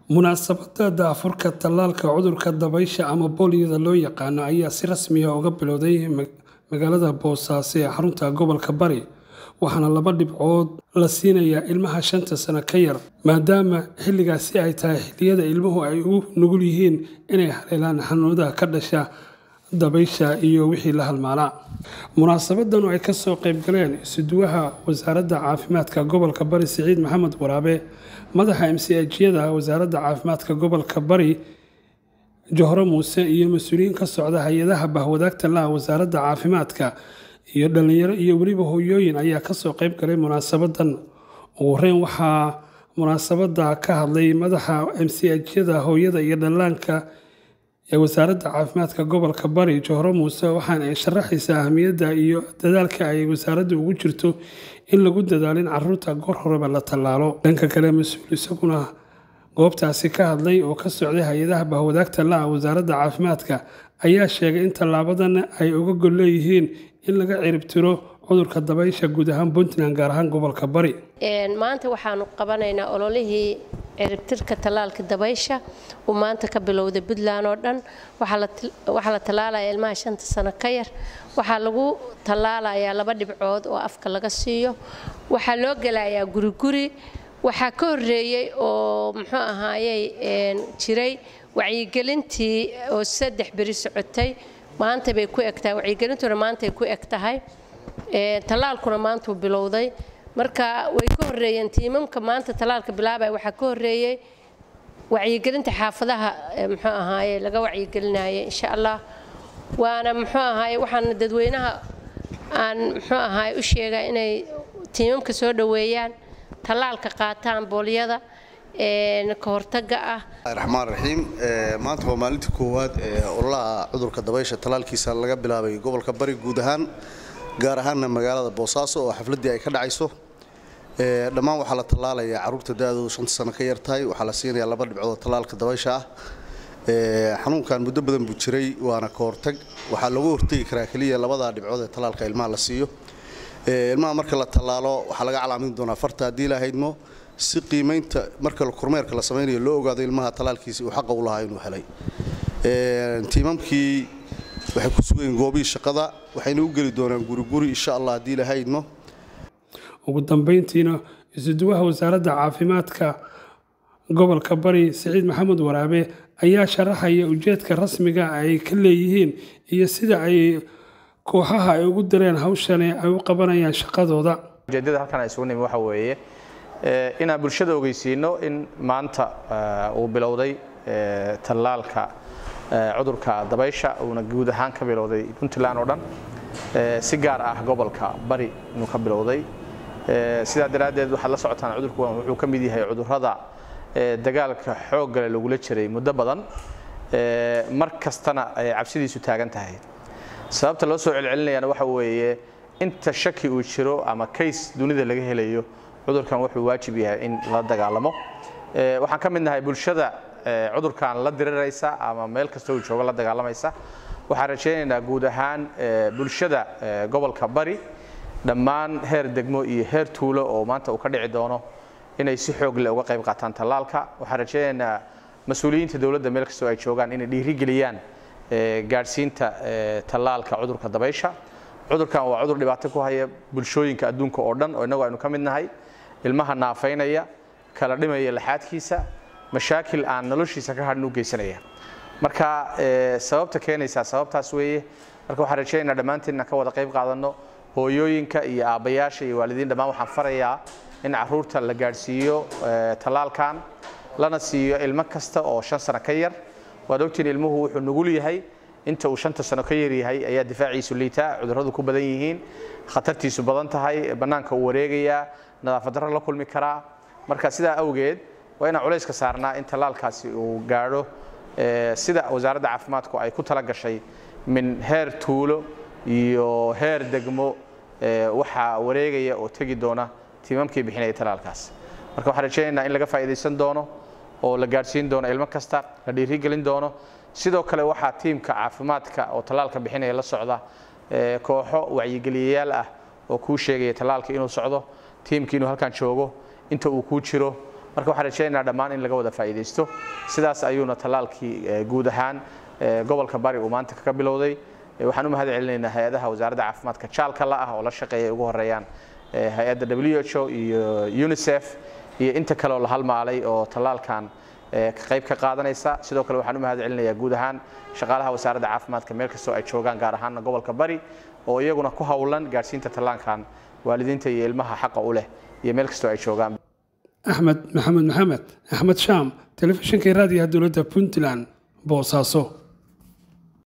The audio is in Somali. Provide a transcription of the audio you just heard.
munaasabada daafurka tallaalka cudurka dabaysha ama booliyada loo yaqaano ayaa si rasmiya uga bilowday magaalada boosaaso ee xarunta gobolka bari waxaana laba dhibcood la siinayaa ilmaha shanta sano ka yar maadaama xilligaasi ay tahay xilliyada ilmuhu ay u nugul yihiin inay haleelaan xanuunada ka dhasha dabaysha iyo wixii la halmaalaa munaasabadan oo ay kasoo qaybgaleen isuduwaha wasaaradda caafimaadka gobolka bari siciid maxamed waraabe madaxa mcjyada wasaaradda caafimaadka gobolka bari johro muuse iyo mas-uuliyiin ka socda hay-adaha bahwadaagta laha wasaaradda caafimaadka iyo dhalinyaro iyo weliba hooyooyin ayaa kasoo qayb galay munaasabadan ugu horeyn waxaa munaasabada ka hadlay madaxa mcjyada hooyada iyo dhallaanka ee wasaaradda caafimaadka gobolka bari johro muuse waxaana ay sharaxaysaa ahamiyadda iyo dadaalka ay wasaaradda ugu jirto in lagu dadaalo in caruurta goor horeba la tallaalo dhanka kale mas-uul isaguna goobtaasi ka hadlay oo ka socday hay-adaha bahwadaagta la-a wasaaradda caafimaadka ayaa sheegay in tallaabadan ay uga gol leeyihiin in laga ciribtiro cudurka dabaysha guud ahaan puntland gaar ahaan gobolka bari maanta waxaanu qabanaynaa ololihii ciribtirka tallaalka dabaysha uu maanta ka bilowday puntland oo dhan waxaa la tallaalaya ilmaha shanta sano ka yar waxaa lagu tallaalayaa laba dhibcood oo afka laga siiyo waxaa loo gelayaa guriguri waxaa ka horeeyey oo muxuu ahaayey jiray wacyigelintii oo saddex beri socotay maanta bay ku egtahay wacyigelintuna maantay ku eg tahay tallaalkuna maantuu bilowday marka way ka horeeyeen tiimamka maanta tallaalka bilaabaya waxaa ka horeeyey wacyigelinta xaafadaha muxuu ahaaye laga wacyigelinaya insha allah waana muxuu ahaaye waxaana dadweynaha aan muxuu ahaaye u sheegaa inay tiimamka soo dhoweeyaan tallaalka qaataan boolyada ka hortaga ah raxmaan raxiim maanta waa maalintii koowaad ee ololaha cudurka dabaysha tallaalkiisa laga bilaabay gobolka bari guud ahaan gaar ahaanna magaalada boosaaso oo xafladdii ay ka dhacayso dhammaan waxaa la tallaalayaa carruurta da-doodu shanta sano ka yartahay waxaa la siinayaa laba dhibcood tallaalka dabaysha ah xanuunkan muddo badan buu jiray waana ka hortag waxaa looga hortegi karaa keliya labadaa dhibcood ee tallaalka ilmaha la siiyo ilmaha marka la tallaalo waxaa laga calaamin doonaa farta haddii la haydmo si qiimaynta marka kormeerka la samaynayo loo ogaado ilmaha tallaalkiisi uu xaqa u lahaa inuu helay tiimamkii waxay ku sugayeen goobihii shaqada waxayna u geli doonaan guriguri insha allah haddii la haydmo ugu dambeyntiina isuduwaha wasaaradda caafimaadka gobolka bari siciid maxamed waraabe ayaa sharaxaya ujeedka rasmiga ay ka leeyihiin iyo sida ay kooxaha ay ugu dareen hawshani ay u qabanayaan shaqadooda ujeedada halkan ay isugu nimi waxa weeye inaan bulshada ogeysiino in maanta uu bilowday tallaalka cudurka dabaysha uuna guud ahaan ka bilowday puntland oo dhan si gaar ah gobolka bari inuu ka bilowday sidaa daraaddeed waxaad la socotaan cudurku wuxuu ka mid yahay cudurrada dagaalka xooggale lagula jiray muddo badan mar kastana ay cabsidiisu taagan tahay sababta loo soo celcelinayana waxa weeye inta shaki uu jiro ama kays dunida laga helayo cudurkan wuxuu waajib yahay in la dagaalamo waxaan ka mid nahay bulshada cudurkan la diriraysa ama meel kasta uu joogo la dagaalamaysa waxaan rajaynaynaa guud ahaan bulshada gobolka bari dhammaan heer degmo iyo heer tuulo oo maanta uu ka dhici doono inay si xoog leh uga qayb qaataan tallaalka waxaan rajaynaynaa mas-uuliyiinta dowladda meel kastoo ay joogaan inay dhiirigeliyaan gaadhsiinta tallaalka cudurka dabaysha cudurkan waa cudur dhibaato ku haya bulshooyinka adduunka oo dhan oo innagu aynu ka mid nahay ilmaha naafaynaya kala dhimaya laxaadkiisa mashaakil aan noloshiisa ka hadhin u geysanaya marka sababta keenaysaa sababtaas weeye marka waxaan rajaynaynaa dhammaanteen inaan ka wada qayb qaadanno hooyooyinka iyo aabbayaasha iyo waalidiin dhammaan waxaan farayaa in carruurta la gaadhsiiyo tallaalkan lana siiyo ilmo kasta oo shan sano ka yar waad ogtiin ilmuhu wuxuu nugul yahay inta uu shanta sano ka yar yahay ayaa difaaciisu liitaa cudurradu ku badan yihiin khatartiisu badan tahay bannaanka uu wareegayaa nadaafad darro la kulmi karaa marka sidaa awgeed waa inaan culayska saarnaa in tallaalkaasi uu gaadho sida wasaaradda caafimaadku ay ku tala gashay min heer tuulo iyo heer degmo waxaa wareegaya oo tegi doona tiimamkii bixinaya tallaalkaas marka waxaan rajaynaynaa in laga faa'iidaysan doono oo la gaadhsiin doono ilmo kasta la dhiirigelin doono sidoo kale waxaa tiimka caafimaadka oo tallaalka bixinaya la socda kooxo wacyigeliyayaal ah oo kuu sheegaya tallaalka inuu socdo tiimkii inuu halkan joogo inta uu kuu jiro marka waxaan rajaynaynaa dhammaan in laga wada faa'iidaysto sidaas ayuuna tallaalkii guud ahaan gobolka bari uu maanta kaga bilowday waxaan u mahad celinaynaa hay-adaha wasaaradda caafimaadka jaalka la ah oo la shaqeeya ugu horeeyaan hay-adda w h o iyo unicef iyo inta kaleoo la halmaalay oo tallaalkan qayb ka qaadanaysa sidoo kale waxaan u mahad celinayaa guud ahaan shaqaalaha wasaaradda caafimaadka meel kastoo ay joogaan gaar ahaana gobolka bari oo iyaguna ku howlan gaadhsiinta tallaankan waalidiinta iyo ilmaha xaqa u leh iyo meel kastoo ay joogaan axmed maxamed maxamed axmed shaam telefishinka raadiyaha dowladda puntland boosaaso